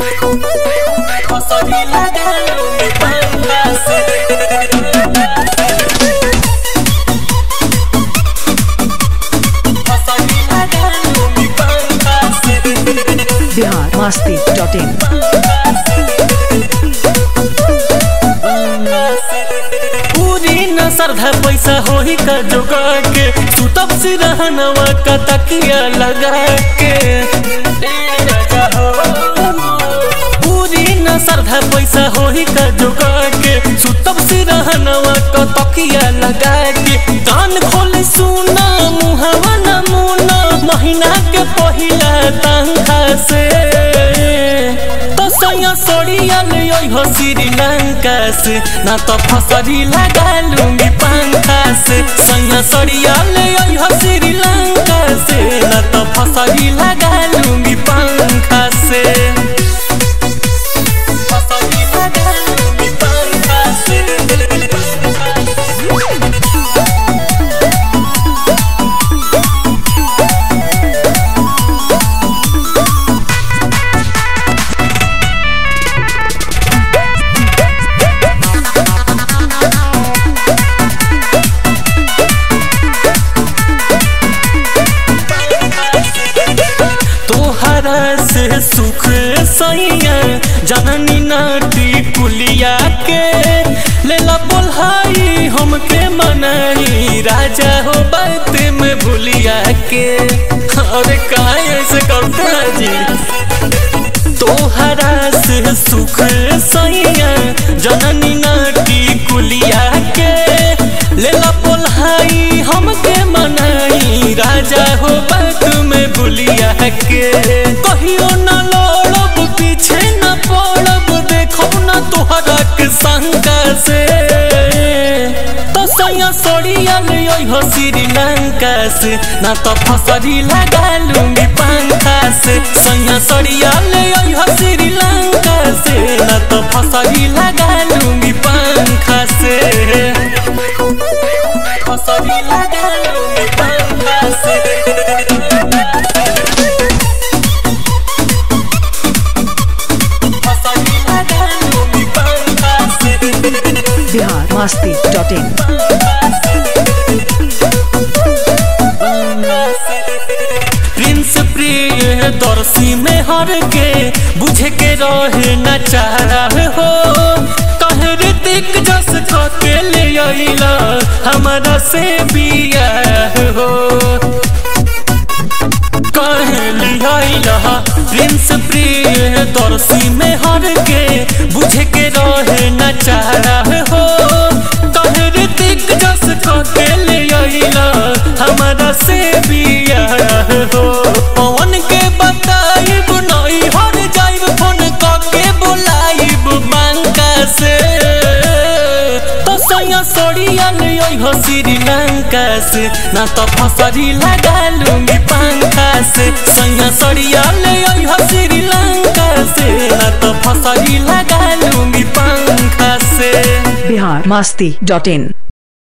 Fosori lagalo mi pangase Fosori lagalo mi pangase Bihar Masti dot in पूरी न श्रद्धा पैसा होही का जोगा के सुतब सिरहनवा का तकिया लगा के पूरी न श्रद्धा पैसा होही का जोगा के सुतब सिरहनवा का तकिया लगा के कान खोले सुना मुहवा न मुना महीना के पहिला तंखा से तो सैया सोड़िया ले हो श्रीलंका से ना तो फसरी लगा लूंगी पंखा से सैया सोड़िया ले हो श्रीलंका से ना तो फसरी लगा लूंगी पंखा से फसरी लगा लूंगी पंखा से तोहरा से सुख सैया जननी नाटी कुलिया के लेला बोलहाई हमके मनाई राजा हो बात में भूलिया के अरे काहे ऐसे करते हैं जी तोहरा से सुख सैया जननी नाटी कुलिया के लेला बोलहाई हमके मनाई राजा हो बात में भूलिया के कहियो न लड़ब पीछे न पड़ब देखो न तोहरा के शंका से तो सैया सोड़िया ले हो श्रीलंका से ना तो फसरी लगा लूंगी पंखा से सैया सोड़िया ले हो श्रीलंका से ना तो फसरी लगा लूंगी पंखा से फसरी लगा लूंगी पंखा से फसरी लगा लूंगी पंखा से Bihar Masti dot in prince Priyadarshi में हर के बुझे के रहे न चाह हो कहे ऋतिक जस के ले अइला हमारा से बिया हो कहे लिया प्रिंस प्रिय दर्शी में हर के बुझे के रहे न चाह हो कहे ऋतिक जस के ले अइला हमारा से बिया हो पवन के बताइब नई हर जाइब फोन के बोलाइब मांगा से तो सैया सोड़िया ले हो श्रीलंका से ना तो फसरी लगा लूंगी पंखा से सैया सोड़िया ले हो श्रीलंका से ना तो फसरी लगा लूंगी पंखा से बिहार मस्ती डॉट इन